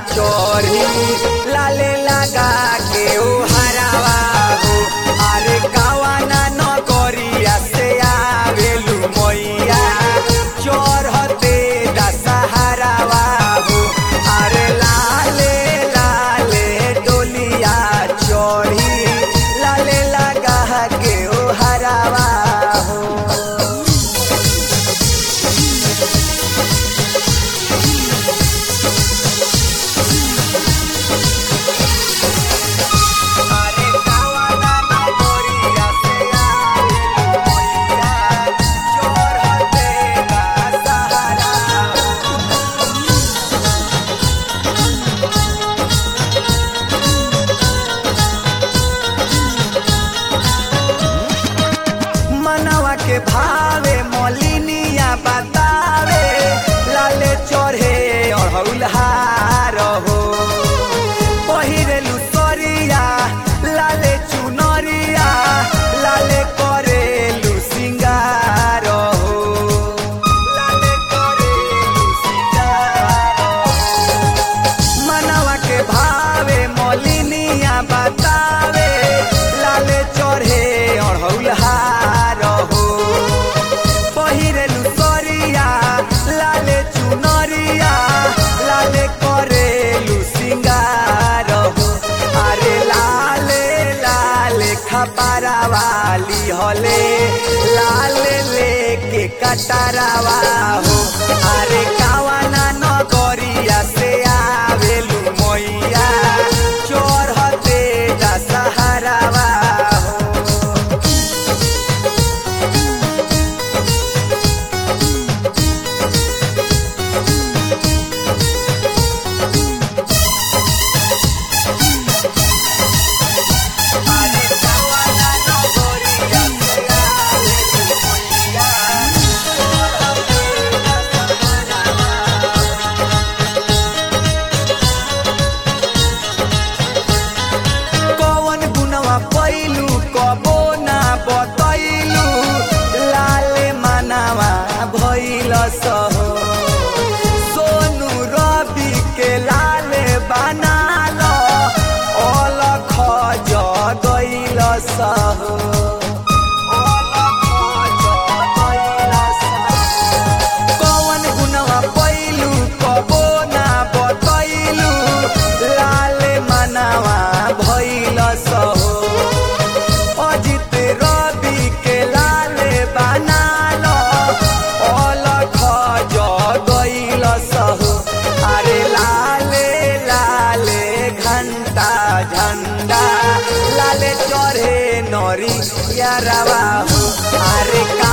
चोरी लाले लगा के ओ हरावा हो अरे कावाना नगरिया से आवेलू मैया चोरहते दशहरावा हो अरे लाले लाले डोलिया चोरी लाले लगा के ओ हरावा हो अरे कावाना नगरिया से आवेलू मैया चोरहते दशहरावा मनवा के भावे मलिनिया बतावे लाले चढ़े अड़हुलहार हो पहिरेलु सरिया लाले चुनरिया लाले करेलु सिंगार हो लाले करेलु सिंगार हो। मनवा के भावे मलिनिया बतावे लाले चढ़े अड़हुलहार हो पहिरेलु सरिया लाले चुनरिया लाले करेलु सिंगार हो अरे लाले लाले खपारा वाली हले लाले लेके कटारावा हो अरे कावाना नगरिया से आवेलू मैया चोरहते दशहरावा हो अरे कावाना नगरिया से आवेलू मैया चोरहते दशहरावा हो। कवन गुनवा पैलू कबो ना बतैलू लाले मानावा भैल सहो सोनू रवि के लाले बनाल अलख जगैल सहो अलख जगैल सहो। कवन गुनवा पैलू कबो ना बतैलू लाले मनावा भैल सहो अजित रवि के लाले बनाल अलख जगैल सहो अरे लाले लाले घंटा झंडा लाले चढ़े नरी यारावा हो अरे का